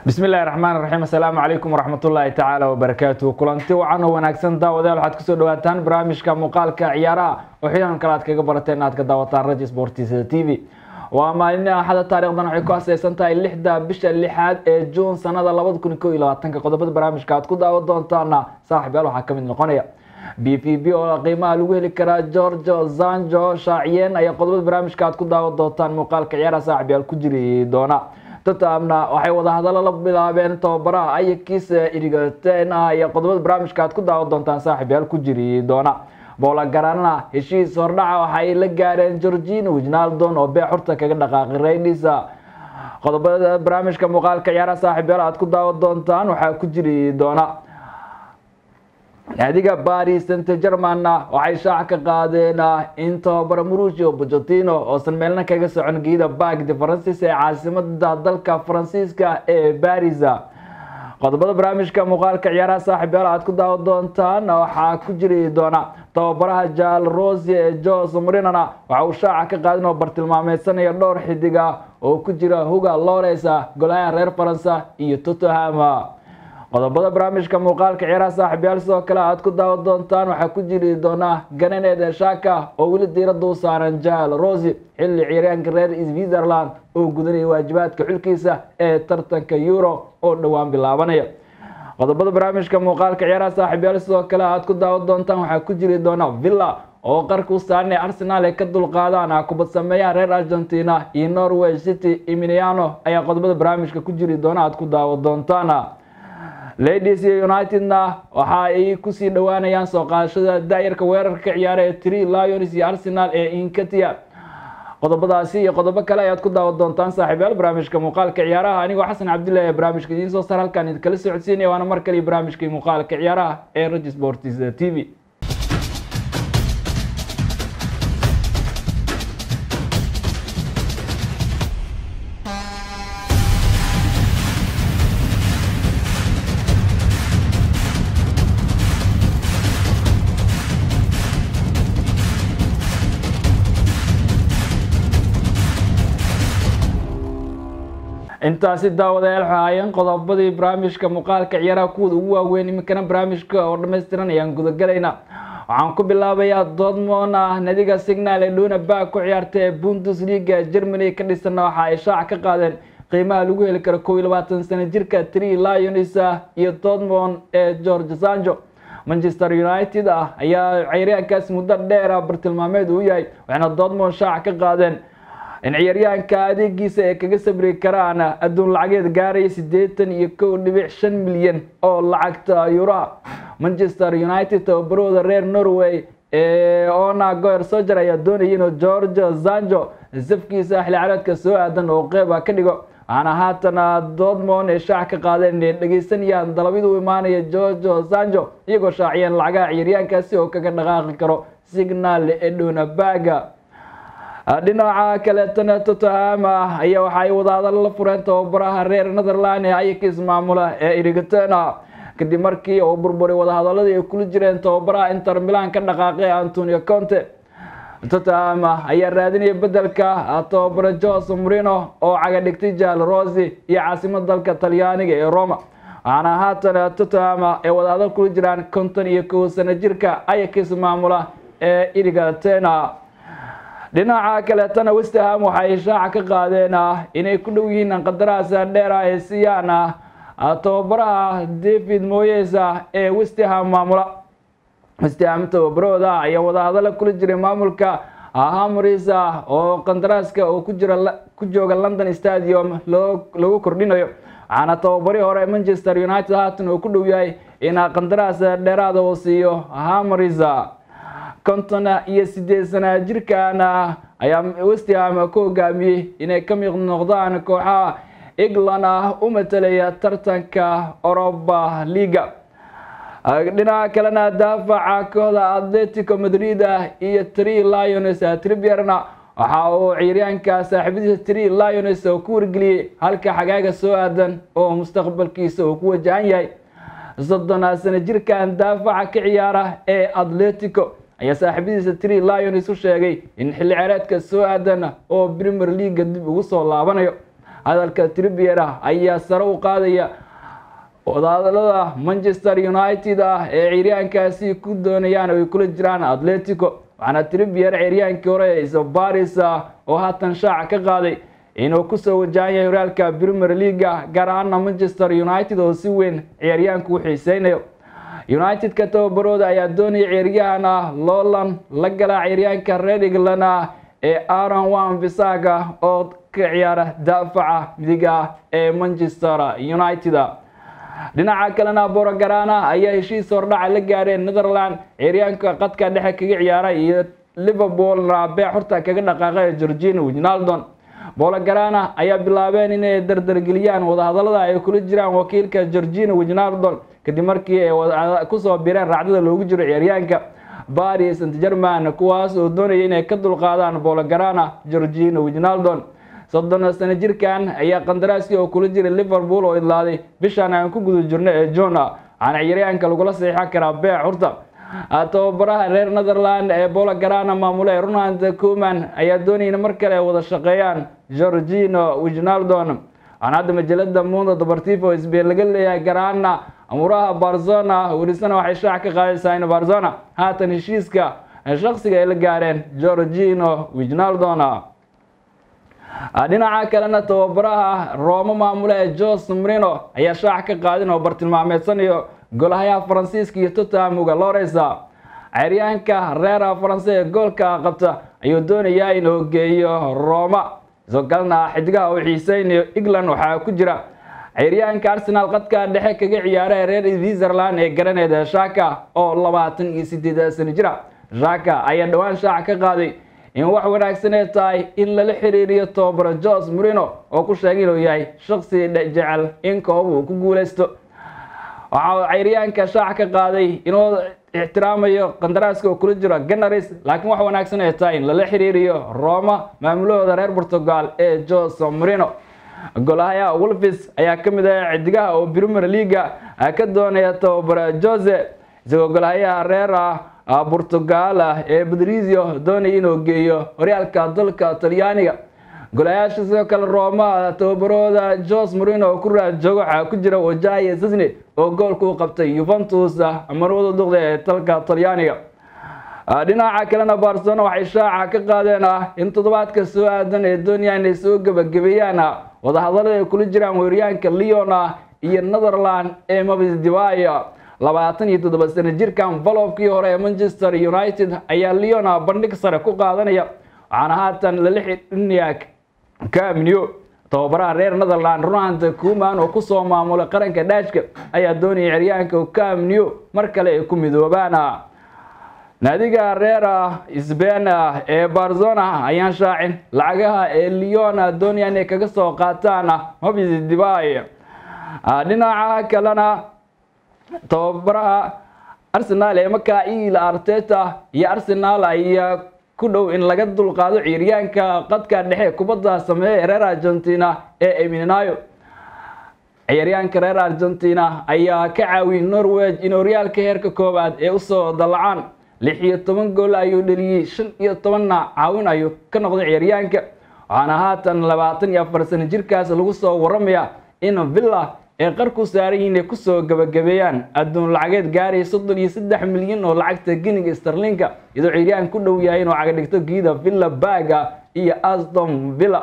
bismi illahi raxmaan raxiim assalaamu calaykum waraxmatullaahi tacaala wabarakaatuh kulanti wacan oo wanaagsan daawadayaal waxaad kusoo dhawaataan barnaamijka muuqaalka ciyaaraha oo xidan kale aad kaga barateen inaad ka daawataan raji sportisda t v waa maalin axada taarikhdan waxay ku aseysan tahay lixda bisha lixaad ee juun sanada labada kun ko iyo labaatanka qodobada barnaamijka aad ku daawan doontaana saaxib yaal waxaa kamid noqonaya b p b oo qiimaha lagu heli karaa georgio zanjo shaaciyeen ayaa qodobada barnaamijka aad ku daawan doontaan muuqaalka ciyaaraha saaxib yaal ku jiri doona tottenhamna waxay wadahadalo la bilaabeen tababaraha ayakiisa irigaten ah iyo qodobada barnaamijka aad ku daawan doontaan saaxib yaal ku jiri doona boola garanna heshiis hordhaca waxay la gaareen georgino wijnaldon oo bee xurta kaga dhaqaaqay reynisa qodobada barnaamijka muuqaalka ciyaaraha saaxib yaal aad ku daawan doontaan waxaa ku jiri doona naadiga baris saint germanna waxay shaac ka qaadeen in tababara marucio bojotino oosan meelna kaga socon geeda bak de faransis ee caasimada dalka faransiiska ee baris qodobada barnaamijka muuqaalka ciyaaraha saaxib yaal aad ku daawan doontaan waxaa ku jiri doona tababaraha jaal rosi ee jos marinana waxa uu shaaca ka qaadin oo bartilmaameysanaya dhowr xidiga oo ku jira huga lores golayaha reer faransa iyo tottenham qodobada barnaamijka muuqaalka ciyaaraha saaxib yaal sidoo kale aad ku daawan doontaan waxaa ku jiri doona ganeneed shaka oo weli diirada u saaran jaal rosi xilli ciyaaryaanka reer switzerland oo gudanaya waajibaadka xulkiisa ee tartanka euro oo dhowaan bilaabanaya qodobada barnaamijka muuqaalka ciyaaraha saaxib yaal sidoo kale aad ku daawan doontaan waxaa ku jiri doona villa oo qarka u saaran ee arsenal ay ka dulqaadaan kubad sameeyaha reer argentina iyo norway city emiliano ayaa qodobada barnaamijka ku jiri doona aad ku daawan doontaan ladies iyo unitedna waxa ay kusii dhowaanayaan soo qaadashada daayarka weerarka ka ciyaara ee tri lions iyo arsenal ee inkatia qodobadaasi iyo qodobo kale ayaad ku daawan doontaan saaxiibyaal barnaamijka muuqaalka ciyaaraha anigoo xasan cabdillahi ee barnaamijka idiin soo saar halkaan idinkala socodsiinaya waana mar kale barnaamijkii muuqaalka ciyaaraha ee ragi sports t v intaasi daawadayaal waxay ahaayeen qodobadii barnaamijka muuqaalka ciyaaraha kuwooda ugu waaweyn iminkana barnaamijka oo dhammaystiran ayaan gudagalayna waxaan ku bilaabayaa dortmond ah nadiga signal ee dhuna bak ku ciyaarta ee bundesliga germany ka dhisanna waxa ay shaac ka qaadeen qiimaha lagu heli karo kow iyo labaatan sano jirka tri lions iyo dortmond ee george sanjo manchester united ah ayaa ciyaaryahankaas muddo dheera bartilmaameed uu yahay waxayna dortmond shaac ka qaadeen in ciyaaryahanka adeegiisa ay kaga sabri karaan adduun lacageed gaaraya siddeetan iyo kow dhibic shan milyan oo lacagta yuraa manchester united tababarooda reer norway ee ona goer soger ayaa doonaya inuu george zanjo safkiisa xilli caraadka soo aadan oo qeyba ka dhigo waxaana haatana dortmond ay shaac ka qaadeen inay dhegeysanayaan dalabyada u imaanaya george zanjo iyagoo shaaciyeen lacagaha ciyaaryahankaasi oo kaga dhaqaaqi karo signal eduna baga dhinaca kaleetana tottenham ayaa waxa ay wadahadalo la fureen tababaraha reer netherland ee ayakis maamula ee irigtena kadib markii uu burburay wadahadaladii ay kula jireen tababaraha inter milan ka dhaqaaqay antonio conte tottenham ayaa raadinaya bedelka tababara jose marino oo caga dhigtay jaal rosi iyo caasimada dalka talyaaniga ee roma waxaana haatan tottenham ay wadahadal kula jiraan konton iyo kow sano jirka ayakis maamula ee irigtena dhinaca kaleetana westerham waxay shaaca ka qaadeen inay ku dhow yihiin qandaraas dheer ay siiyaan tababaraha david moyes ee westerham maamula westerham tababarooda ayaa wadahadalo kula jiray maamulka hamris oo qandaraaska oo kujira ku jooga london stadium lagu kordhinayo waxaana tababarihii hore manchester united haatan uu ku dhow yahay in qandaraas dheeraada uu siiyo hamris konton iyo sideed sana jirkaana ayaa westham ku hogaamiyey inay ka miiq noqdaan kooxaha england ah u matalaya tartanka oroba liga dhinaca kalena daafaca kooxda atletico madrid iyo tri lions tribierna waxa uu ciyaaryahanka saaxiibadiisa tri lions oo ku wargeliyey halka xagaaga soo aadan oo mustaqbalkiisa uu ku wajahan yahay soddon sano jirkan daafaca ka ciyaara ee atletico ayaa saaxiibadiisa tri lions u sheegay in xilli ciyaareedka soo aadan oo premier leaga dib ugu soo laabanayo hadalka tribier ah ayaa sare u qaadaya wadahadalada manchester united ah ee ciyaaryaankaasi ku doonayaan ay kula jiraan atletico waxaana tribier ciyaariyaankii hore ee baris oo haatan shaaca ka qaaday inuu kusoo wajahan yahay horaalka premier leaga gaar ahaana manchester united oo si weyn ciyaaryahanku u xiiseynayo united-ka tababarooda ayaa doonaya ciyaaryahan ah loolan la galaa ciyaaryahanka red england ah ee aaron wan bisaga oo ka ciyaara daafaca midiga ah ee manchester united dhinaca kalena borogarana ayaa heshiis hordhaca la gaareen netherland ciyaaryahanka qadka dhexe kaga ciyaara iyo liverpoolna beec horta kaga dhaqaaqay georgina wijnaldon bologarana ayaa bilaabeen inay dardargeliyaan wadahadalada ay kula jiraan wakiilka georgina wijnaldon kadib markii ay kusoo bireen raacdada loogu jiro ciyaaryahanka paris st german kuwaas oo doonaya inay ka dulqaadaan bologarana georgina wijnaldon soddon sano jirkan ayaa qandaraaskii oo kula jiray liverpool oo idlaaday bishaan aan ku guda jirno ee jona waxaana ciyaaryahanka lagula saxiixan karaa beec hurta tababaraha reer netherland ee bologarana maamule ronald coman ayaa doonayna mar kale ay wada shaqeeyaan georgino wijnaldon waxaana hadda majalada mundo deportivo sbain laga leeyahay garaana amuraha barzona welisana waxay shaac ka qaadaysaa in barzona haatan heshiiska shaksiga ay la gaareen georgino wijnaldon dhinaca kalena tababaraha rooma maamule ee jos marino ayaa shaac ka qaadin oo bartilmaameedsanayo golahayaha faransiiska iyo tottenhamuga loresa ciyaaryahanka reera faranse ee goolka qabta ayuu doonayaa inuu geeyo roma isoo kalena xidigaha uu xiiseynayo england waxaa ku jira ciyaaryahanka arsenal qadka dhexe kaga ciyaara ee reer switzerland ee garaneeda shaka oo labaatan iyo sideed sano jira shaka ayaa dhowaan shaac ka qaaday in wax wanaagsanee tahay in lala xiriiriyo tababaro jos marino oo ku sheegay inuu yahay shaksi jecel in koob uu ku guuleysto waxa ciyaaryahanka shaac ka qaaday inuu ixtiraamayo qandaraaska oo kula jiro ganaris laakiin wax wanaagsan ay tahay in lala xiriiriyo roma maamulahooda reer portugal ee jos marino golahayaha wolfis ayaa ka mid ah xidigaha oo premier leaga ka doonaya tababaro jose isagoo golahayaha reer portugal ee badrizio doonaya inuu geeyo horyaalka dalka talyaaniga golayaasha sidoo kale roma tababarooda jos marino oo ku raad joogo waxaa ku jira wajaye sisne oo goolka u qabtay yuventus marwada duqda ee dalka talyaaniga dhinaca kalena barcelona waxay shaaca ka qaadeen in toddobaadka soo aadan ee doonaya inay soo gebagabeeyaan wadahadalada ay kula jiraan weeryaanka leon iyo netherland ee mabis divaya labaatan iyo toddoba sano jirkan valofkii hore ee manchester united ayaa leon bandhig sare ku qaadanaya waxaana haatan lala xidhinayaa camnew tababaraha reer netherland ronald kuman oo kusoo maamulay qaranka dhaashka ayaa doonaya ciryaanka camnew mar kale ay ku midoobaan naadiga reer sbain ee barzona ayaan shaacin lacagaha ee leon doonaya inay kaga soo qaataan mabis divay dhinaca kalena tababaraha arsenal ee makail arteta iyo arsenal ayaa ku dhow in laga dulqaado ciyaaryaanka qadka dhexe kubadda sameeya reer argentina ee eminayo ciyaaryaanka reer argentina ayaa ka caawiyey norweg in horyaalka heerka koowaad ee usoo dallacaan lix iyo toban gool ayuu dheliyey shan iyo tobanna caawin ayuu ka noqday ciyaaryaanka waxaana haatan labaatan iyo afar sano jirkaas lagu soo waramaya in villa ee qarku saaran yihiin ay kusoo gabagabeeyaan adduun lacageed gaaraya soddon iyo saddex milyan oo lacagta giniga starlinka iyadoo ciyaaryahan ku dhow yahay inuu cagadhigto giida villa baga iyo aston villa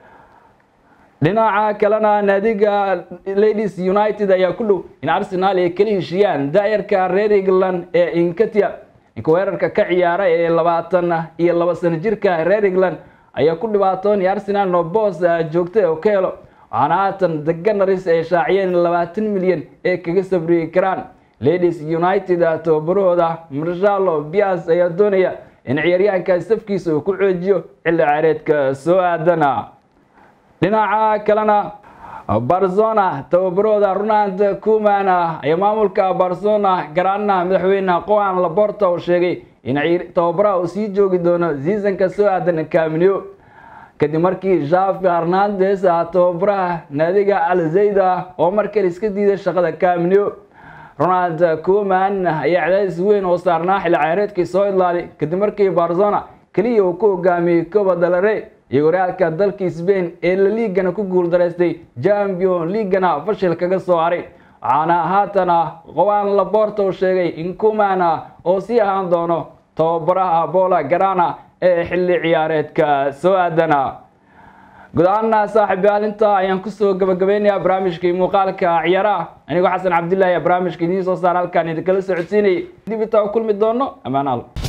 dhinaca kalena naadiga ladies united ayaa ku dhow in arsenal ay kala heshiyaan daayarka reer england ee inkatia ninka weerarka ka ciyaara ee labaatan iyo laba sano jirka reer england ayaa ku dhibaatoonaya arsenal no boos joogta oo ka helo waxaana haatan deganaris ay shaaciyeen labaatan milyan ee kaga sabriyi karaan ladies united tababarahooda marshalo bias ayaa doonaya in ciyaaryahankaas safkiisa uu ku xoojiyo xilli caareedka soo aadana dhinaca kalena barzona tababarahooda ronald kuman ayaa maamulka barzona garaana madaxweyne qoan laborta oo sheegay in tababaraha uu sii joogi doono seasonka soo aadan camneo kadib markii javi hernandes tababaraha naadiga alzayda oo markale iska diiday shaqada camneo ronald kuman ayaa cadaadis weyn oo saarnaa xilli ciyaareedkii soo idlaaday kadib markii barzona keliya uu ku hogaamiyey coba dalare iyo horyaalka dalka Spain ee La Ligana ku guuldaraystay Champions League-na fashil kaga soo haray waxaana haatana Juan Laporta uu sheegay in Koeman oo sii ahaan doono tababaraha Bola Grana ee xilli ciyaareedka soo aadana guud ahaana saaxiib yaalinta ayaan kusoo gabagabeynayaa barnaamijkii muuqaalka ciyaaraha anigoo xasan cabdillaahi barnaamijka idiin soo saar halkaan idinkala socodsiinayay dib intaa u kulmi doono ammaan al